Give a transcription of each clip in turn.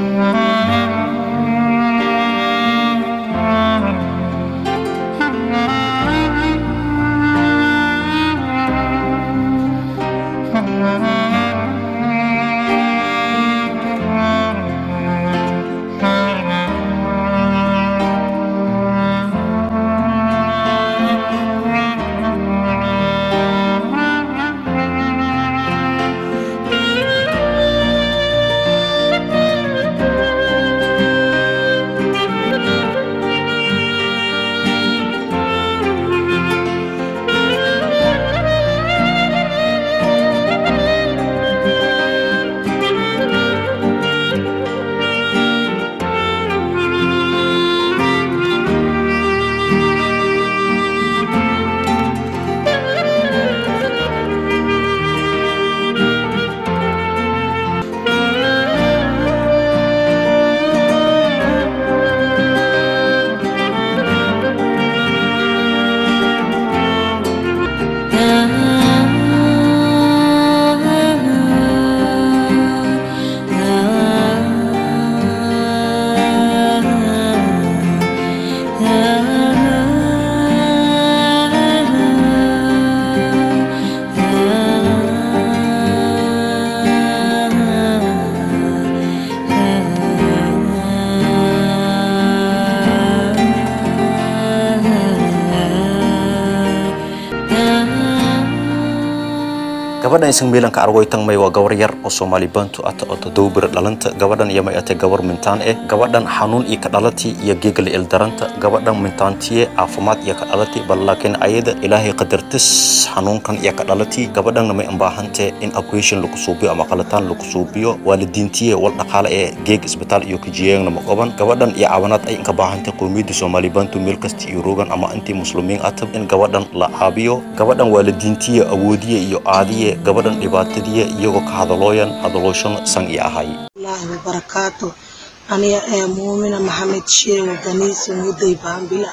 gabadhan isan miilanka argoytan may waa gabar yar oo soomaali bantu ata oo todoba bir dhalanta gabadhan iyo may atay gabar mintaan eh gabadhan xanuun iyo ka dhalati iyo geegal ildaranta gabadhan mintaantiye caafimaad iyo ka dhalati bal laakiin ayada ilaahay qadartis xanuunkan iyo ka dhalati gabadhanna may ambaahante in operation lagu suubiyo ama qalataan lagu suubiyo waalidiintiye wal dhaqaale ee geeg isbitaal iyo kajiyeegna ma qaban gabadhan iyo caawinaad ay inka baahantay qowmiyadda soomaali bantu meel kasta iyo rogan ama intii muslimiin atab in gabadhan la caabiyo gabadhan waalidiintiye awoodiye iyo aadiye gabadhan dhibaatadiya iyagoo ka hadalooyan hadalooshan san iyo ahay الله وبركاته أنا يا مؤمنة محمد شيخ غنيس مدي بامبلا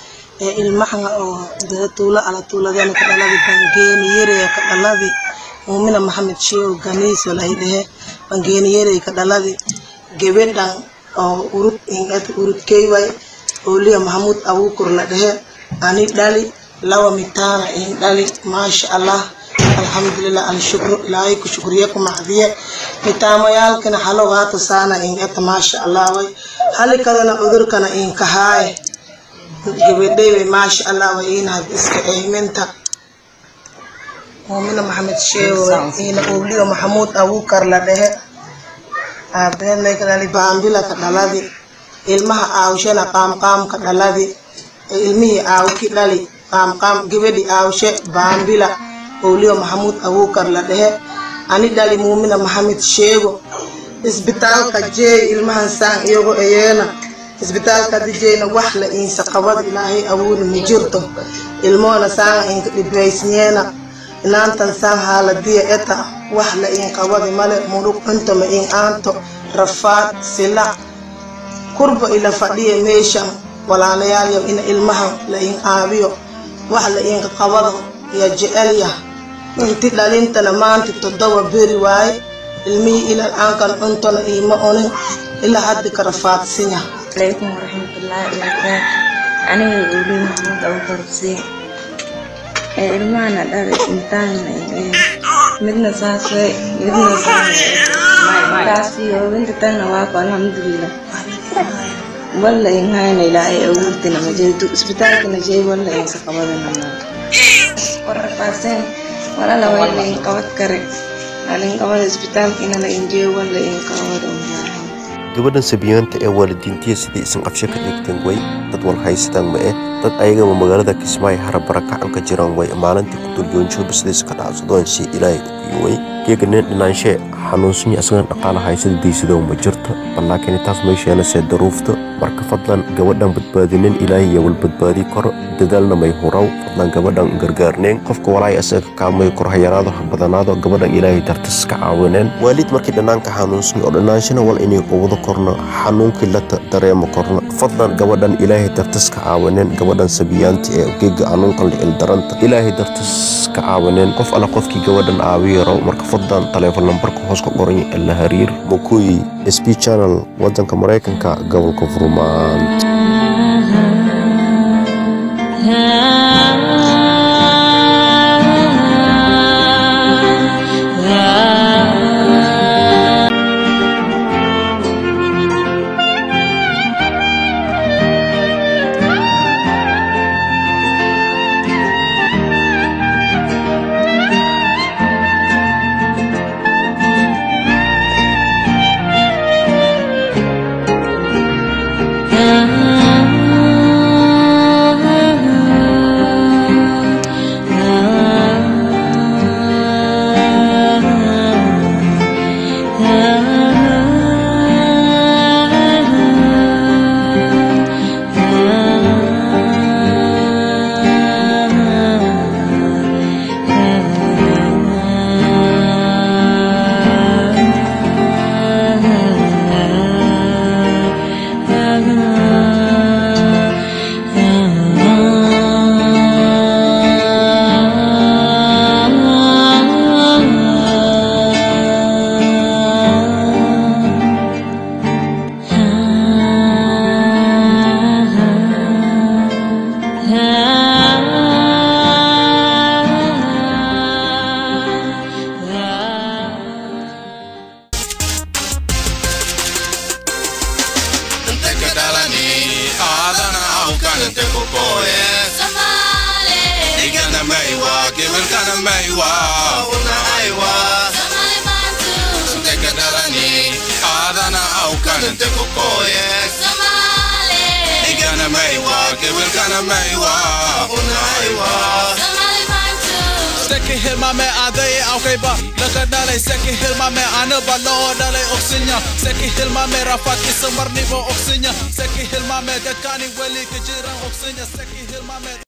المحنة أو طولة على طولة ذلك كدلابي بانجين يري كدلابي مؤمنة محمد شيخ غنيس ولا هيده بانجين يري كدلابي جبين دان أو urut ingat urut keyway Olia Mahmud Abu Kurla dehe ani dali lawa mitana in dali masha Allah alxamdulilah alshukru ilaahay ku shukriye ku maxdiye mitaamayaalkana xalogaata saana ingata maasha allah way halikadana cudurkana inkahaaye gabadhayway maasha allah way inahad iska eyminta muumina maxamed sheewo ina obliyo maxamuud abuukar la dhehe aabeedlaykadhali baambila ka dhaladi ilmaha aawshana qaamqaam ka dhaladi ilmihii aawki dhali qaamqaam gabadhi aawshe baambila owliyo maxamuud abuukar la dhehe ani dhali muumina maxamed sheego isbitaalka jeey ilmahan saan iyago eyeena isbitaalka dijeyna wax la iinsa qabad ilaahay abuuri ma jirto ilmoona saanga inka dhibbaysnyeena inaantan saan haaladiya eta wax la iin qabadi male murug cunto ma iin aanto rafaad silac kurba ila fadhiya meeshan walaalayaal ina ilmahan la iin aabiyo wax la iinka qabado ya jecelyah inti dhalintana maanta toddoba beri waaye ilmihii ilal aankan cuntona iima onin ilaa hadda ka rafaadsinya عليكم ورحمة الله وبركاته أنا أولي محمود أبو فرسين ilmahana dhalay intaana midna saas way midna saasiyo inta tanna waako alxamdulilah walla in hayna ilaahay awoodina majeedu isbitaalkana jeey walla insa qabadana ma warafaaseen walala walla in qabad kare alin qabada isbitaalkina la injeeyo walla in qabada gabadhan sabiyaanta ee waalidiintiya sidii isan qabsho ka dhigteen way dad wal haystaan ma eh dad ayagaba magaalada kismaayo harabara kacan ka jiraan way maalintii ku dulyoonjooba sidiisa ka dhacsadooan si ilaahay ugiyo way geega nin dhinaanshe xanuunsan asagan dhaqaala haysada diisadoo ma jirto bal laakiin taas meesheena see daruufta marka fadlan gabadhan badbaadinin ilaahay iyo wal badbaadi karo dadaalna may huraw fadlan gabadhan gargaarneen qofka walaay asaga kaamay kor hayaraado ha badanaado gabadhan ilaahay dartas ka caawineen waalid markii dhanaanka xanuunsan oo dhanaanshana wal inay qubado korno xanuunkii la dareemo korno fadlan gabadhan ilaahay dartas ka caawineen gabadhan sabiyaanta ee geega xanuunkan la ildaranta ilaahay dartas ka caawineen qof alla qofkii gabadhan aabiyo raw marka fadlan taleefon lambarka hoos hoos ka qoran la hariir mukuyi sb channel wadanka maraykanka gobolka furmaant Seki hilmame adai aukaiba Laka dalai seki hilmame ana balo dalai oksinya Seki hilmame rafat isamar nivo oksinya Seki hilmame gakani weli kejiran oksinya Seki hilmame